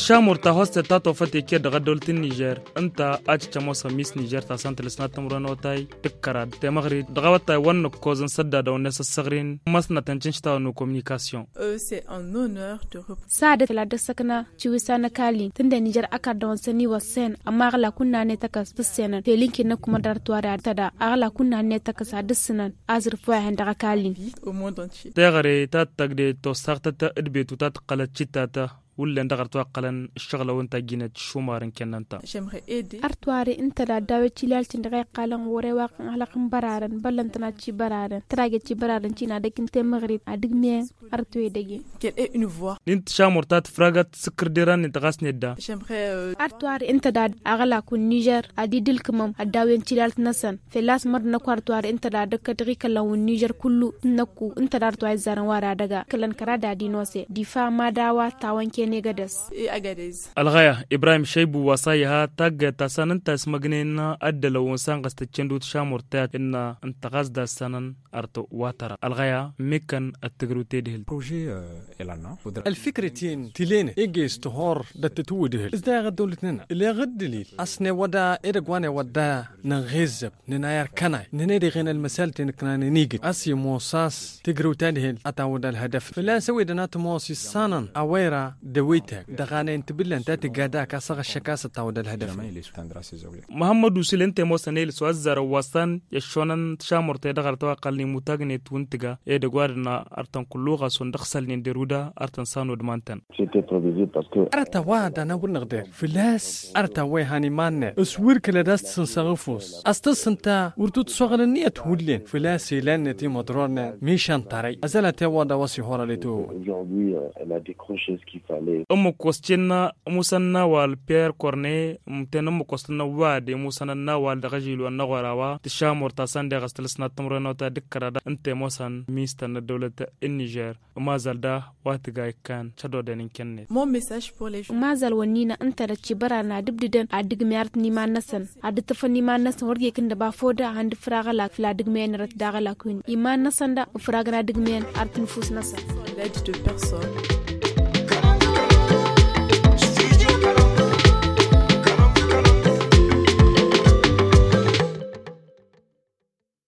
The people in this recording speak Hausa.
shamur ta hoste ta to fate ke daga doltin niger anta aci chamo sa miss niger ta santal sna tamro no tai dikkara te magri daga wata wannan ko zan sadda da wannan sassagrin masna tancin shi ta no communication Euh, c'est un honneur de représenter. sa da tala da sakana ciwisa na kali tunda Nijar aka da wansani wa sen amma agla kunna ne ta kas senan te linki na kuma dar tuwa da ta da agla kunna ne ta kasa disinan azur fuwa hen daga kali au monde entier. te gare ta tagde to sarta ta idbetu ta qala citta ta wulle ndagar to qalan shagla wanta gina shumarin kenanta J'aimerais aider artuware inta da dawe cilalcin da kai kalan wore wa kan halakan bararen ballantana ci bararen trage ci bararen ci na dakin te maghrib a duk me artuwe dage qu'elle ait une voix. nint shamur ta fragat sikirdiran ni tagas nedda J'aimerais euh, artuware inta da agala kun niger a didil kamam a dawen cilalt nasan felas mar na ku artuware inta da dakka dagi kalan wun niger kullu naku inta da artuware zaran wara daga kalan kara da dinose difa madawa tawanke ne gadas et Agadez. alghaya ibrahim shaibu wasayaha tagga ta sanan ta smagnena addala wonsan gastaccen dut shamur ta inna antagas da sanan arto watara alghaya mekan attigrute dehil بروجي إلانا الفكرتين تلين إيجيس تهور دا تتودهل إذا غد دولتنا اللي غد دليل أصني ودا إرقواني ودا نغيزب نناير كناي ننادي غين المسال تنكنا نيجي أسي موساس تقرو تدهل أتا ودا الهدف فلا سوي دنات موسي سانن أويرا دويتك دغاني انت بلان تاتي قادا كاسغ الشكاسة تا ودا الهدف جميع اللي سوتان دراسي زولي muhammadu silente mosanel so azzara wasan yashonan shamurte dagar tawa qalni mutagne tuntiga e de gwarna artan kulluga son dakhsal ni deruda artan sano dmantan C'était prévisible parce que أرتا وادا نقول نقدر فلاس أرتا وي هاني مانة اسوير كلا داست سنسغفوس أستس انتا ورتوت صغر النية تولين فلاسي لان تي مدرورنا ميشان طري أزالة وادا واسي هورا لتو aujourd'hui, euh, elle a décroché ce qu'il fallait. umu kwastinna musanna wal pierre corne mtena mu kwastinna wade musanna wal daga jilu an nagwarawa ti shamur ta sande gastalsna tamrano ta dikkarada inte mosan mista na dawlata in niger ma zalda watiga kan chado denin kenne Mon message pour les gens. mazal wani na anta da ci bara na dibdidan a dig miyar ni ma nasan a da tafa ni ma nasan warge kin da ba foda hand fraga la fla dig men rat daga la kun iman nasan da fraga na dig men artin fus nasan L'aide de personne.